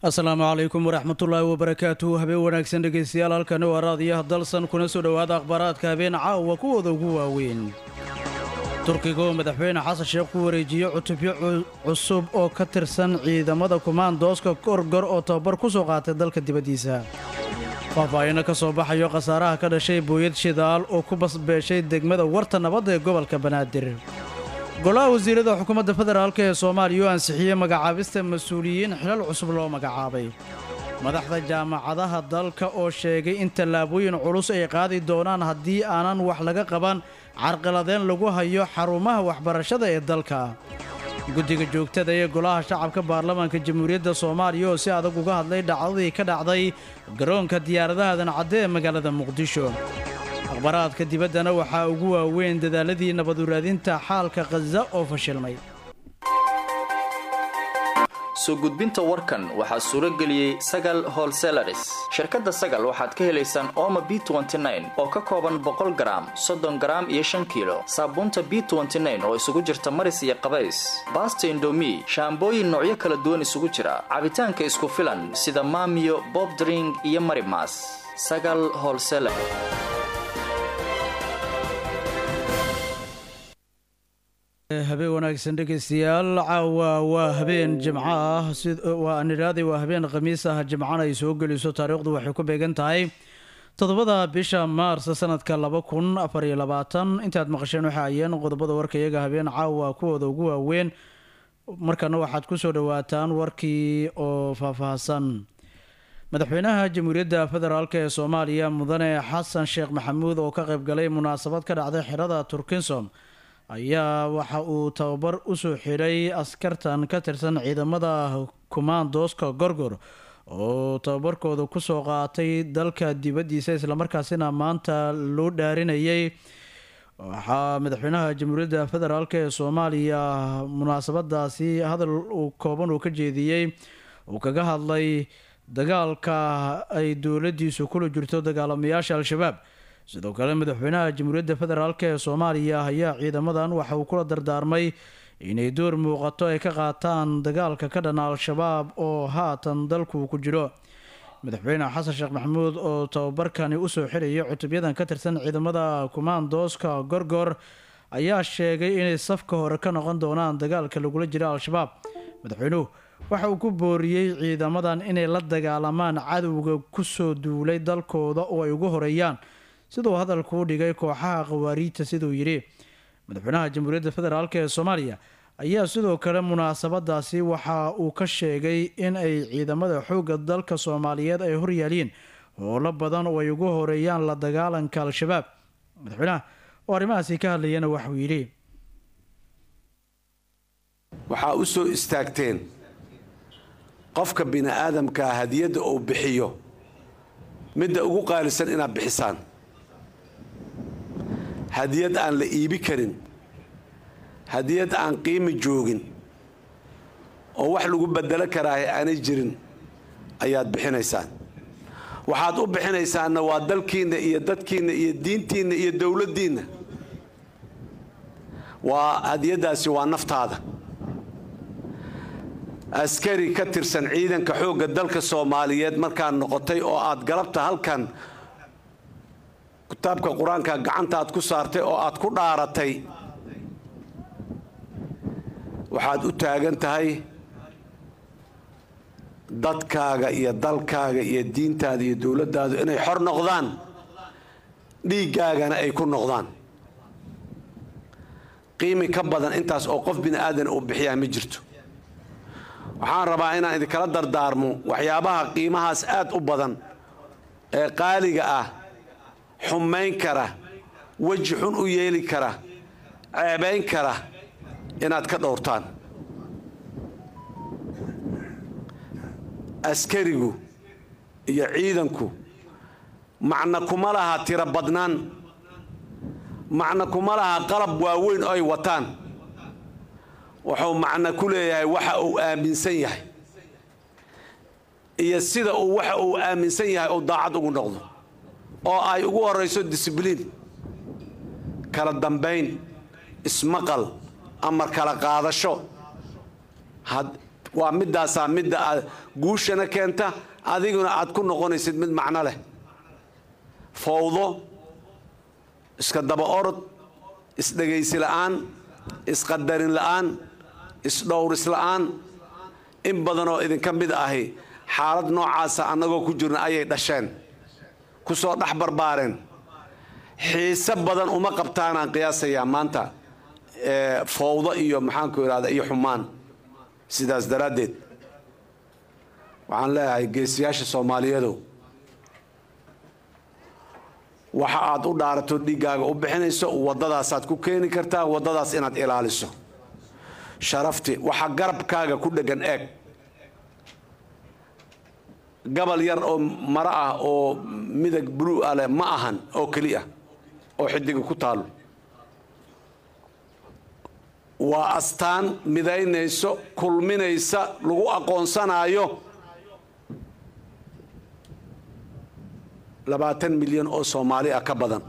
asalaamu calaykum waraxmatullaahi wabarakaatuhu habeen wanaagsan dhegaystayaal halkani waa raadiyaha dalsan kuna soo dhowaada akhbaaraadka habeen caawa kuwooda ugu waaweyn turkiga oo madaxweyne xasan sheekh ku wareejiye cutubyo cusub oo ka tirsan ciidamada kumaandooska gorgor oo tababar ku soo qaatay dalka dibaddiisa faahfaahino ka soo baxayo khasaaraha ka dhashay booyad shidaal oo ku basbeeshay degmada warta nabadda ee gobolka banaadir golaha wasiirada xukuumadda federaalk ee soomaaliya oo ansixiyey magacaabista mas-uuliyiin xilal cusub loo magacaabay madaxda jaamacadaha dalka oo sheegay in tallaabooyin culus ay qaadi doonaan haddii aanan wax laga qaban carqiladeen lagu hayo xarumaha waxbarashada ee dalka guddiga joogtada ee golaha shacabka baarlamaanka jamhuuriyadda soomaaliya oo si adag uga hadlay dhacdadii ka dhacday garoonka diyaaradaha dancadde ee magaalada muqdisho akhbaraadka dibaddana waxaa ugu waaweyn dadaaladii nabaduraadinta xaalka khaza oo fashilmay soo gudbinta warkan waxaa suuro geliyey sagal holselaris shirkadda sagal waxaad ka helaysaan ooma b oo ka kooban boqol garaam soddon garaam iyo shan kiilo saabuunta b oo isugu jirta maris iyo qabays baasta indomi shaambooyin noocyo kala duwan isugu jira cabitaanka isku filan sida maamiyo bobdring iyo marimas sagal holsela habeen wanaagsan dhegaystayaal caawa waa habeen jimco ah waa nidhaaday waa habeen khamiis ah jimcana ay soo geliso taariikhdu waxay ku beegan tahay toddobada bisha maars sanadka laba kun afar iyo labaatan intaad maqasheen waxa ayeen qodobada warka iyaga habeen caawa kuwooda ugu waaweyn markana waxaad ku soo dhowaataan warkii oo faahfaahsan madaxweynaha jamhuuriyadda federaalk ee soomaaliya mudane xasan sheekh maxamuud oo ka qayb galay munaasabad ka dhacday xerada turkinsom ayaa waxa uu tababar usoo xidhay askartan ka tirsan ciidamada kumaandooska gorgor oo tababarkooda kusoo qaatay dalka dibaddiisa islamarkaasina maanta loo dhaarinayay waxaa madaxweynaha jamhuuriyadda federaalk ee soomaaliya munaasabadaasi hadal uu kooban uu ka jeediyey uu kaga hadlay dagaalka ay dowladiisu kula jirto dagaalamayaasha al-shabaab sidoo kale madaxweynaha jamhuuriyadda federaalk ee soomaaliya ayaa ciidamadan waxa uu kula dardaarmay inay door muuqato ay ka qaataan dagaalka ka dhana al-shabaab oo haatan dalku ku jiro madaxweyne xasan sheekh maxamuud oo tababarkani usoo xirayay cutubyadan ka tirsan ciidamada kumaandooska gorgor ayaa sheegay inay safka hore ka noqon doonaan dagaalka lagula jiro al-shabaab madaxweynuhu waxa uu ku booriyey ciidamadan inay la dagaalamaan cadowga kusoo duulay dalkooda oo ay ugu horeeyaan siduu hadalkuu dhigay kooxaha khawaariijta siduu yidhi madaxweynaha jamhuuriyadda federaalk ee soomaaliya ayaa sidoo kale munaasabadaasi waxa uu ka sheegay in ay ciidamada xoogga dalka soomaaliyeed ay horyaaliin howlo badan oo ay ugu horeeyaan la dagaalanka al-shabaab madaxweynaha oo arrimahaasi ka hadlayana waxauu yidhi waxaa u soo istaagteen qofka bini aadamkaa hadiyadda uu bixiyo midda ugu qaalisan inaad bixisaan hadiyad aan la iibi karin hadiyad aan qiimi joogin oo wax lagu bedelo karaahe aanay jirin ayaad bixinaysaan waxaad u bixinaysaanna waa dalkiinna iyo dadkiinna iyo diintiinna iyo dowladdiinna waa hadiyaddaasi waa naftaada askari ka tirsan ciidanka xoogga dalka soomaaliyeed markaad noqotay oo aad galabta halkan kitaabka qur-aanka gacanta aad ku saartay oo aad ku dhaaratay waxaad u taagan tahay dadkaaga iyo dalkaaga iyo diintaada iyo dowladdaadu inay xor noqdaan dhiiggaagana ay ku noqdaan qiimi ka badan intaas oo qof bini aadan uu bixiyaa ma jirto waxaan rabaa inaan idinkala dardaarmo waxyaabaha qiimahaas aad u badan ee qaaliga ah xumayn kara weji xun u yeeli kara ceebayn kara inaad ka dhowrtaan askarigu iyo ciidanku macna kuma laha tiro badnaan macna kuma laha qalab waaweyn oo ay wataan wuxuu macno ku leeyahay waxa uu aaminsan yahay iyo sida uu waxa uu aaminsan yahay uu daacad ugu noqdo oo ay ugu horayso disibliin kala dambayn ismaqal amar kala qaadasho waa midaasaa midda aad guushana keenta adiguna aad ku noqonaysid mid macno leh fowdo iska daba orod isdhegaysi la'aan isqadarin la'aan isdhowris la'aan in badanoo idinka mid ahi xaalad noocaasa annagoo ku jirna ayay dhasheen ku soo dhex barbaareen xiise badan uma qabtaanaan qiyaasayaa maanta fowdo iyo maxaanku idhahda iyo xumaan sidaas daraaddeed waxaan leeyahay geesiyaasha soomaaliyeedu waxa aad u dhaarato dhiiggaaga u bixinayso waddadaasaad ku keeni kartaa waddadaas inaad ilaaliso sharafti waxa garabkaaga ku dheggan eeg gabal yar oo maro ah oo midag buluu ah leh ma ahan oo keliya oo xidiga ku taalo waa astaan midaynayso kulminaysa lagu aqoonsanaayo labaatan milyan oo soomaali ah ka badan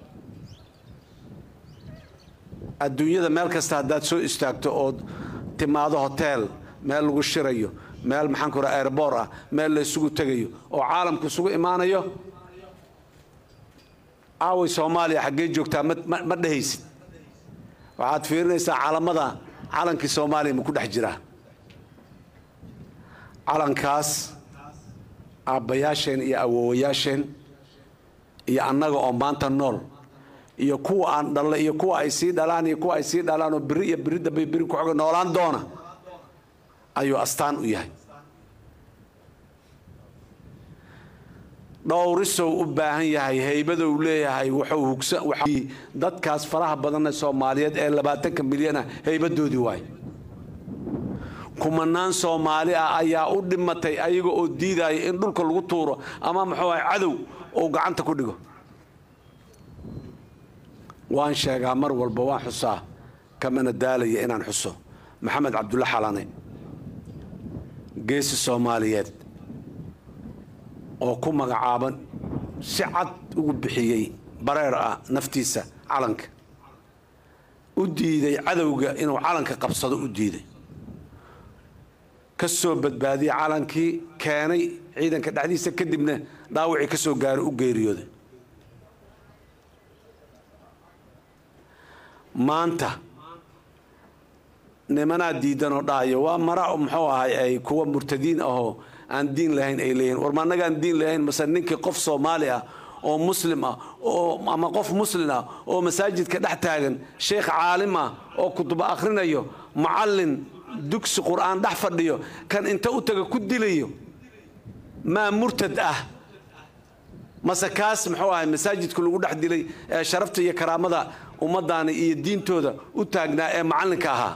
adduunyada meel kasta haddaad soo istaagto ood timaado hoteel meel lagu shirayo meel maxaan ku raha airboor ah meel la isugu tegayo oo caalamku isugu imaanayo aaway soomaaliya xaggee joogtaa ma dhehaysid waxaad fiirinaysaa calamada calankii soomaaliya ma ku dhex jiraa calankaas aabbayaasheen iyo awoowayaasheen iyo annaga oo maanta nool iyo kuwa aan dhalla iyo kuwa ay sii dhalaan iyo kuwa ay sii dhalaan oo biri iyo biri dambay biri ku xoga noolaan doona ayuu astaan u yahay dhowrisow u baahan yahay haybadou leeyahay wuxuu hugsan dadkaas faraha badanna soomaaliyeed ee labaatanka milyana haybadoodii waay kumanaan soomaali ah ayaa u dhimatay ayaga oo diidaya in dhulka lagu tuuro ama muxuu ahay cadow uu gacanta ku dhigo waan sheegaa mar walba waan xusaa kamana daalaya inaan xuso maxamed cabdulla xalane geesi soomaaliyeed oo ku magacaaban si cad ugu bixiyey bareer ah naftiisa calanka u diiday cadowga inuu calanka qabsado u diiday ka soo badbaadiyey calankii keenay ciidanka dhexdiisa kadibna dhaawacii ka soo gaaray u geeriyooday maanta nimanaa diidanoo dhahayo waa mara muxuu ahay ay kuwa murtadiin ahoo aan diin lahayn ay leeyihin war ma annagaan diin lahayn mase ninkii qof soomaali ah oo muslim ah oo ama qof muslin ah oo masaajidka dhex taagan sheekh caalim ah oo kutuba akhrinayo mucallin dugsi qur'aan dhex fadhiyo kan inta u taga ku dilayo maa murtad ah mase kaas muxuu ahay masaajidka lagu dhex dilay ee sharafta iyo karaamada ummaddaani iyo diintooda u taagnaa ee macallinka ahaa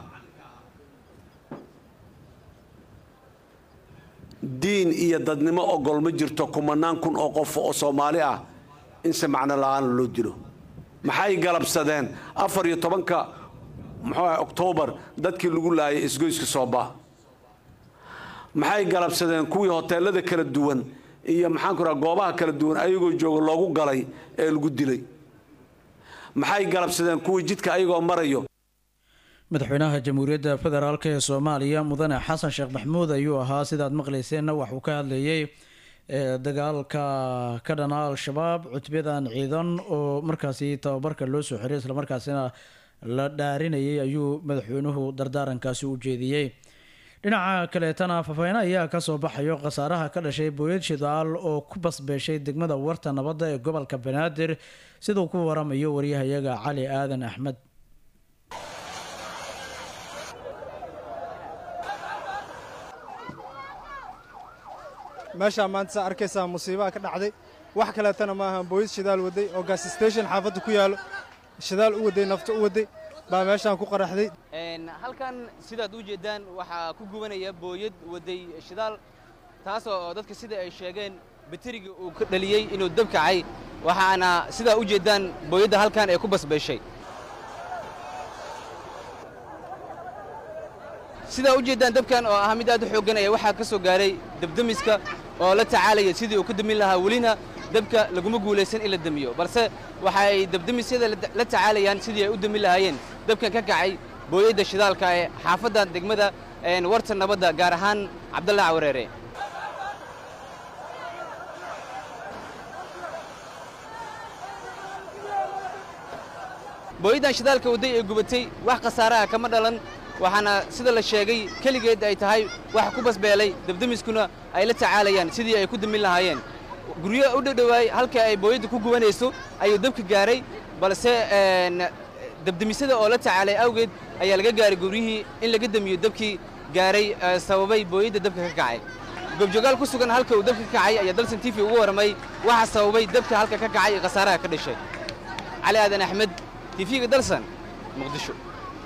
diin iyo dadnimo ogol ma jirto kumanaan kun oo qof oo soomaali ah in si macno la-aan loo dilo maxay galabsadeen afar iyo tobanka muxuu ahay oktoobar dadkii lagu laayay isgoyska sooba maxay galabsadeen kuwii hoteelada kala duwan iyo maxaan ku raha goobaha kala duwan ayagoo jooga loogu galay ee lagu dilay maxay galabsadeen kuwii jidka ayagoo marayo madaxweynaha jamhuuriyadda federaalk ee soomaaliya mudane xasan sheekh maxmuud ayuu ahaa sidaad maqlayseenna waxuu ka hadlayay dagaalka ka dhana al-shabaab cutbadan ciidan oo markaasi tababarka loo soo xiray islamarkaasina la dhaarinayay ayuu madaxweynuhu dardaarankaasi u jeediyey dhinaca kaleetana faafaheyne ayaa kasoo baxayo khasaaraha ka dhashay booyad shidaal oo ku basbeeshay degmada warta nabadda ee gobolka banaadir siduu ku waramayo waryahayaga cali aadan axmed meeshaa maanta saa arkaysaa musiibaha ka dhacday wax kaleetana maaha booyad shidaal waday oo gas station xaafadda ku yaallo shidaal u waday nafto u waday baa meeshaan ku qaraxday halkan sidaad u jeeddaan waxaa ku gubanaya booyad waday shidaal taasoo dadka sida ay sheegeen bateriga uu ka dhaliyey inuu dab kacay waxaana sidaa u jeeddaan booyadda halkan ee ku basbeeshay sidaa u jeeddaan dabkan oo ah mid aad u xooggan ayaa waxaa ka soo gaaray dabdemiska oo la tacaalaya sidii uu ka damin lahaa welina dabka laguma guulaysan in la demiyo balse waxa ay dabdemisyada la tacaalayaan sidii ay u damin lahaayeen dabkan ka kacay booyadda shidaalka ee xaafadda degmada warta nabadda gaar ahaan cabdalla cawareere booyaddan shidaalka wadday ee gubatay wax khasaaraha kama dhalan waxaana sida la sheegay keligeed ay tahay wax ku basbeelay dabdamiskuna ay la tacaalayaan sidii ay ku damin lahaayeen guryo u dhowdhowaay halka ay booyadda ku gubanayso ayuu dabka gaaray balse dabdamisada oo la tacaalay awgeed ayaa laga gaaray guryihii in laga damiyo dabkii gaaray sababay booyadda dabka ka kacay goobjoogaal ku sugan halka uu dabka ka kacay ayaa dalsan tifi ugu warramay waxa sababay dabka halka ka kacay ee khasaaraha ka dhashay cali aadan axmed tifiga dalsan muqdisho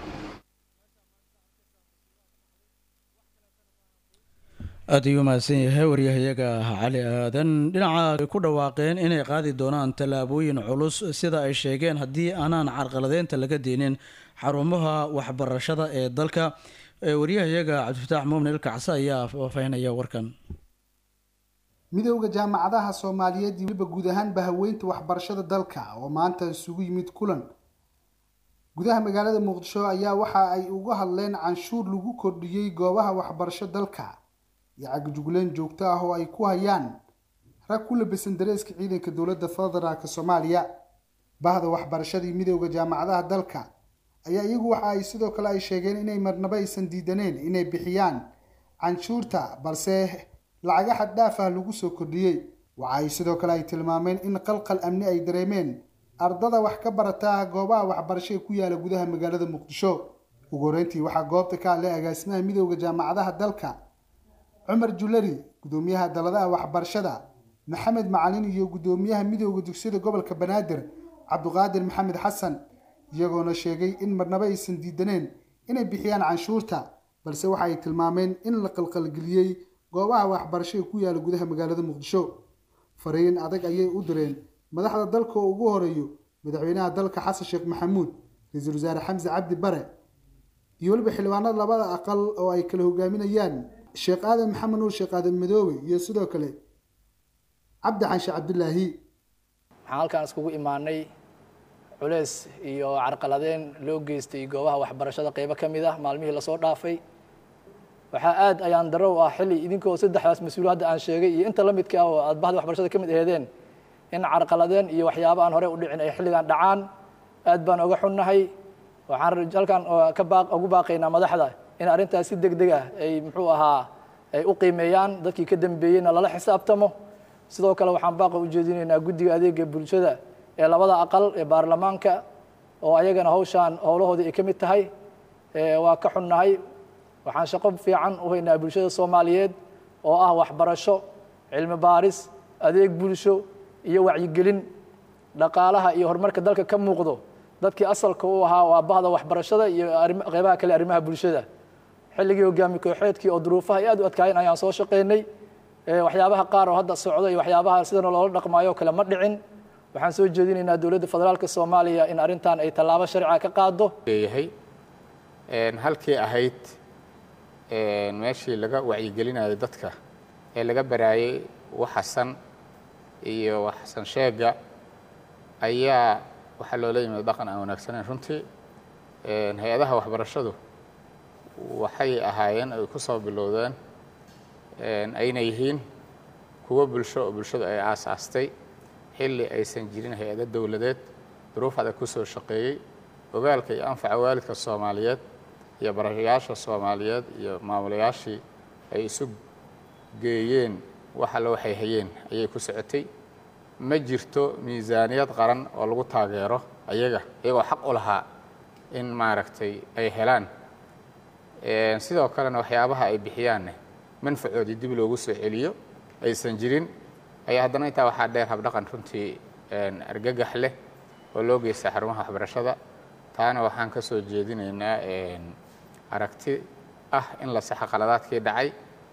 aad ayuu mahadsan yahay waryahayaga cali aadan dhinaca ku dhawaaqeen inay qaadi doonaan tallaabooyin culus sida ay sheegeen haddii aanaan carqaladeynta laga deenin xarumaha waxbarashada ee dalka waryahayaga cabdifataax muumin ilkacse ayaa faafahinaya warkan midowda jaamacadaha soomaaliyeed iyo weliba guud ahaanba haweynta waxbarashada dalka oo maanta isugu yimid kulan gudaha magaalada muqdisho ayaa waxa ay uga hadleen canshuur lagu kordhiyey goobaha waxbarasho dalka iyo cagajugleen joogto ah oo ay ku hayaan rag ku labisan dareeska ciidanka dowladda federaalk soomaaliya bahda waxbarashadii midowda jaamacadaha dalka ayaa iyagu waxa ay sidoo kale ay sheegeen inay marnabo aysan diidaneen inay bixiyaan canshuurta balse lacaga xad dhaaf ah lagu soo kordhiyey waxa ay sidoo kale ay tilmaameen in qalqal amni ay dareemeen ardada wax ka barata goobaha waxbarasho ee ku yaala gudaha magaalada muqdisho ugu horeyntii waxaa goobta ka hadlay agaasimaha midowda jaamacadaha dalka cumar julari gudoomiyaha daladaha waxbarashada maxamed macalin iyo gudoomiyaha midowda dugsiyada gobolka banaadir cabduqaadir maxamed xasan iyagoona sheegay in marnabo aysan diidaneen inay bixiyaan canshuurta balse waxa ay tilmaameen in la qalqalgeliyey goobaha waxbarasho ee ku yaala gudaha magaalada muqdisho fariin adag ayay u direen madaxda dalka oo ugu horeeyo madaxweynaha dalka xasan sheekh maxamuud ra-iisul wasaare xamse cabdi bare iyo weliba xildhibaanada labada aqal oo ay kala hogaaminayaan sheekh aadan maxamed nuur sheekh aadan madoobe iyo sidoo kale cabdi xanshe cabdilaahi waxaan halkaan iskugu imaanay culeys iyo carqaladeen loo geystay goobaha waxbarashada qeybo ka mid ah maalmihii lasoo dhaafay waxaa aad ayaan daro u ah xilli idinkoo saddexdaas mas-uul hadda aan sheegay iyo inta la midka ah oo aad bahda waxbarashada ka mid aheedeen in carqaladeen iyo waxyaaba aan horey u dhicin ay xilligan dhacaan aad baan oga xunnahay waxaan halkaan ka baa ugu baaqaynaa madaxda in arrintaas si deg deg ah ay muxuu ahaa ay u qiimeeyaan dadkii ka dambeeyeyna lala xisaabtamo sidoo kale waxaan baaqa u jeedinaynaa guddiga adeega bulshada ee labada aqal ee baarlamaanka oo ayagana hawshaan howlahoodii ay ka mid tahay waa ka xunnahay waxaan shaqo fiican u haynaa bulshada soomaaliyeed oo ah waxbarasho cilmi baaris adeeg bulsho iyo wacyigelin dhaqaalaha iyo horumarka dalka ka muuqdo dadkii asalka u ahaa waa bahda waxbarashada iyo qeybaha kale arrimaha bulshada xilligii hogaami kooxeedkii oo duruufaha aad u adkaayeen ayaan soo shaqaynay waxyaabaha qaar oo hadda socda iyo waxyaabaha sidana loola dhaqmaayo kale ma dhicin waxaan soo jeedinaynaa dowladda federaalka soomaaliya in arrintan ay tallaabo sharciga ka qaado leeyahay halkii ahayd meeshii laga wacyigelinayay dadka ee laga baraayay waxasan iyo waxsan sheega ayaa waxaa loola yimid dhaqan aan wanaagsanayn runtii hay-adaha waxbarashadu waxay ahaayeen ay ku soo bilowdeen ayna yihiin kuwo bulsho oo bulshadu ay aasaastay xilli aysan jirin hay-ado dowladeed duruuf adag ku soo shaqeeyey ogaalka iyo anfaca waalidka soomaaliyeed iyo barayaasha soomaaliyeed iyo maamulayaashii ay isu geeyeen wax alle waxay hayeen ayay ku socotay ma jirto miisaaniyad qaran oo lagu taageero ayaga iyagoo xaq u lahaa in maaragtay ay helaan sidoo kalena waxyaabaha ay bixiyaanne manfacoodii dib loogu soo celiyo aysan jirin ayaa haddana intaa waxaa dheer habdhaqan runtii argagax leh oo loo geysta xarumaha waxbarashada taana waxaan ka soo jeedinaynaa aragti ah in la saxa qaladaadkii dhacay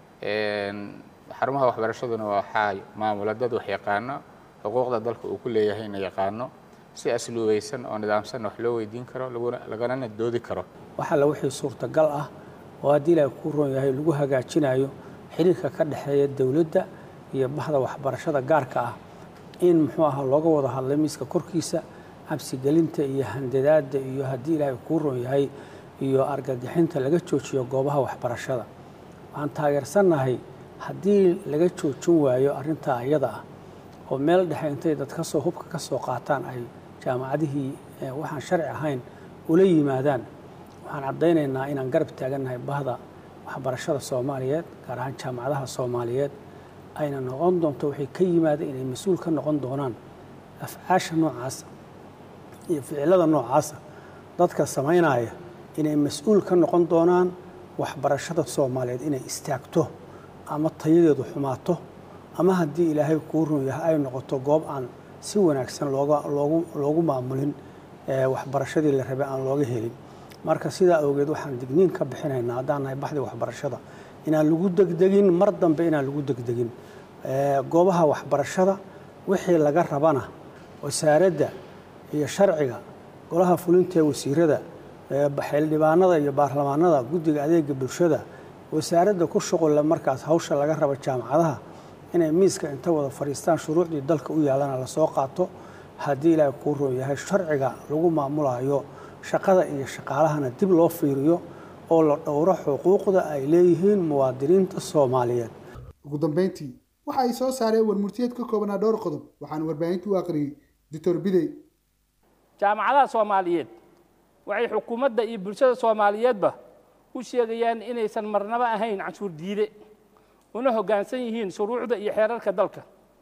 xarumaha waxbarashaduna waxaa maamula dad wax yaqaano xuquuqda dalka uu ku leeyahayna yaqaano si asluubaysan oo nidaamsan wax loo weydiin karo laganana doodi karo wax alla wixii suurtagal ah oo haddii ilaahay kuu roon yahay lagu hagaajinayo xiriirka ka dhexeeya dowladda iyo bahda waxbarashada gaarka ah in muxuu ahaa looga wada hadlay miiska korkiisa cabsigelinta iyo handadaadda iyo haddii ilaahay kuu roon yahay iyo argagixinta laga joojiyo goobaha waxbarashada waxaan taageersannahay haddii laga joojin waayo arrintaa iyada ah oo meel dhexe intay dad kasoo hubka ka soo qaataan ay jaamacadihii waxaan sharci ahayn ula yimaadaan waxaan caddaynaynaa inaan garab taagannahay bahda waxbarashada soomaaliyeed gaar ahaan jaamacadaha soomaaliyeed ayna noqon doonto waxay ka yimaadeen inay mas-uul ka noqon doonaan afcaasha noocaasa iyo ficilada noocaasa dadka samaynaya inay mas-uul ka noqon doonaan waxbarashada soomaaliyeed inay istaagto ama tayadeedu xumaato ama haddii ilaahay kuu run yahay ay noqoto goob aan si wanaagsan looga loogu loogu maamulin waxbarashadii la rabay aan looga helin marka sidaa awgeed waxaan digniin ka bixinaynaa haddaan nahay baxdii waxbarashada inaan lagu degdegin mar dambe inaan lagu degdegin goobaha waxbarashada wixii laga rabana wasaaradda iyo sharciga golaha fulinta ee wasiirada xildhibaanada iyo baarlamaanada guddiga adeega bulshada wasaaradda ku shuqulle markaas hawsha laga rabo jaamacadaha inay miiska inta wada fadhiistaan shuruucdii dalka u yaalana lasoo qaato haddii ilaahay kuu roon yahay sharciga lagu maamulayo shaqada iyo shaqaalahana dib loo fiiriyo oo la dhowro xuquuqda ay leeyihiin muwaadiniinta soomaaliyeed ugu dambeyntii waxa ay soo saareen warmurtiyeed ka koobanaa dhowr qodob waxaana warbaahinta u aqriyey doctor bidey jaamacadaha soomaaliyeed waxay xukuumadda iyo bulshada soomaaliyeedba u sheegayaan inaysan marnaba ahayn canshuur diide una hoggaansan yihiin shuruucda iyo xeerarka dalka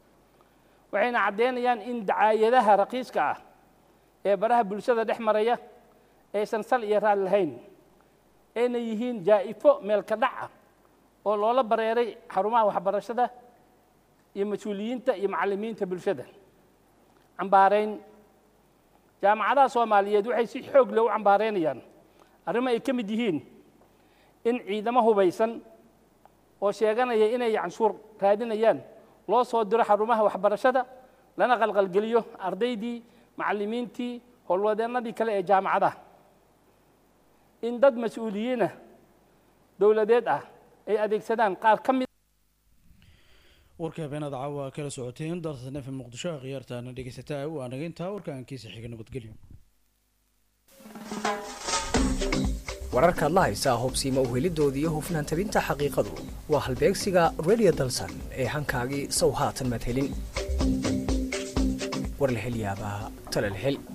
waxayna caddaynayaan in dacaayadaha raqiiska ah ee baraha bulshada dhex maraya aysan sal iyo raad lahayn ayna yihiin jaa'ifo meelka dhac ah oo loola bareeray xarumaha waxbarashada iyo mas-uuliyiinta iyo macallimiinta bulshada cambaarayn jaamacadaha soomaaliyeed waxay si xoog leh u cambaaraynayaan arrimo ay ka mid yihiin in ciidamo hubaysan oo sheeganaya inay canshuur raadinayaan loo soo diro xarumaha waxbarashada lana qalqalgeliyo ardaydii macallimiintii howlwadeennadii kale ee jaamacadaha in dad mas-uuliyiinah dowladeed ah ay adeegsadaan qaar ka mid warka habeenada caawa kala socoteen dalta nefe muqdisho khiyaartaana dhegeysataa waa naga intaa warkaankiisa xiga nabadgelyo wararkaad la haysaa hubsiima uhelidooda iyo hufnaan tabinta xaqiiqadu waa halbeegsiga radio dalsan ee hankaagii sow haatan madhelin war la hel yaabaa tala la hel